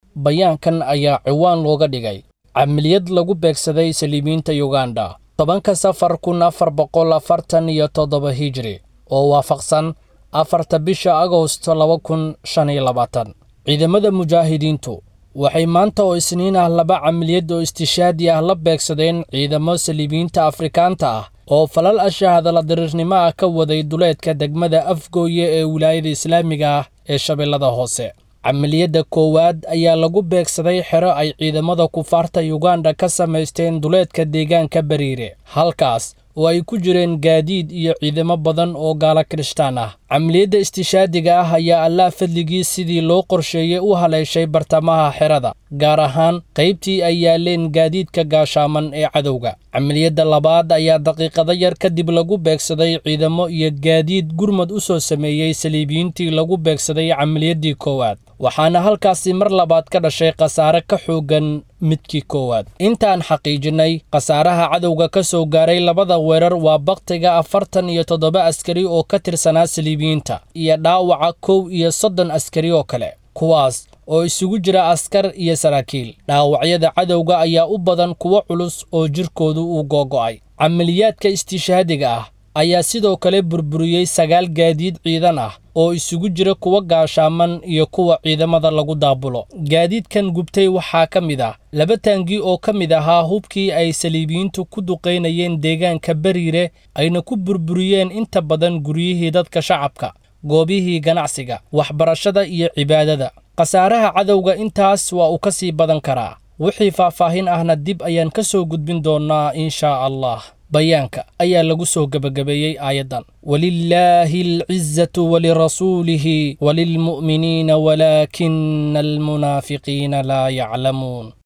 bayaankan ayaa ciwaan looga dhigay camiliyad lagu beegsaday saliibiinta yuganda tobanka safar kun afar boqol afartan iyo toddoba hijri oo waafaqsan afarta bisha agosto laba kun shan iyo labaatan ciidamada mujaahidiintu waxay maanta oo isniin ah laba camiliyad oo istishaadi ah la beegsadeen ciidamo saliibiyiinta afrikaanta ah oo falal ashaahadala diriirnimo ah ka waday duleedka degmada afgooye ee wilaayada islaamiga ah ee shabeellada hoose camaliyadda koowaad ayaa lagu beegsaday xero ay ciidamada kufaarta yuganda ka samaysteen duleedka deegaanka bariire halkaas oo ay ku jireen gaadiid iyo ciidamo badan oo gaala kirishtaan ah camaliyadda istishaadiga ah ayaa allaah fadligii sidii loo qorsheeyey u haleeshay bartamaha xerada gaar ahaan qaybtii ay yaaleen gaadiidka gaashaaman ee cadowga camaliyadda labaad ayaa daqiiqado yar kadib lagu beegsaday ciidamo iyo gaadiid gurmad u soo sameeyey saliibiyiintii lagu beegsaday camaliyaddii koowaad waxaana halkaasi mar labaad ka dhashay khasaare ka xooggan midkii koowaad intaan xaqiijinnay khasaaraha cadowga ka soo gaaray labada weerar waa bakhtiga afartan iyo toddoba askari oo ka tirsanaa saliibiyiinta iyo dhaawaca kow iyo soddon askari oo kale kuwaas oo isugu jira askar iyo saraakiil dhaawacyada cadowga ayaa u badan kuwo culus oo jirkoodu uu googo'ay camaliyaadka istishaadiga ah ayaa sidoo kale burburiyey sagaal gaadiid ciidan ah oo isugu jira kuwa gaashaaman iyo kuwa ciidamada lagu daabulo gaadiidkan gubtay waxaa ka mid ah laba taangi oo ka mid ahaa hubkii ay saliibiyiintu ku duqaynayeen deegaanka bariire ayna ku burburiyeen inta badan guryihii dadka shacabka goobihii ganacsiga waxbarashada iyo cibaadada khasaaraha cadowga intaas waa uu ka sii badan karaa wixii faahfaahin ahna dib ayaan ka soo gudbin doonnaa inshaa allah bayaanka ayaa lagu soo gebagabeeyey aayaddan walilaahi alcizatu walirasuulihi walilmu'miniina walaakina almunaafiqiina laa yaclamuun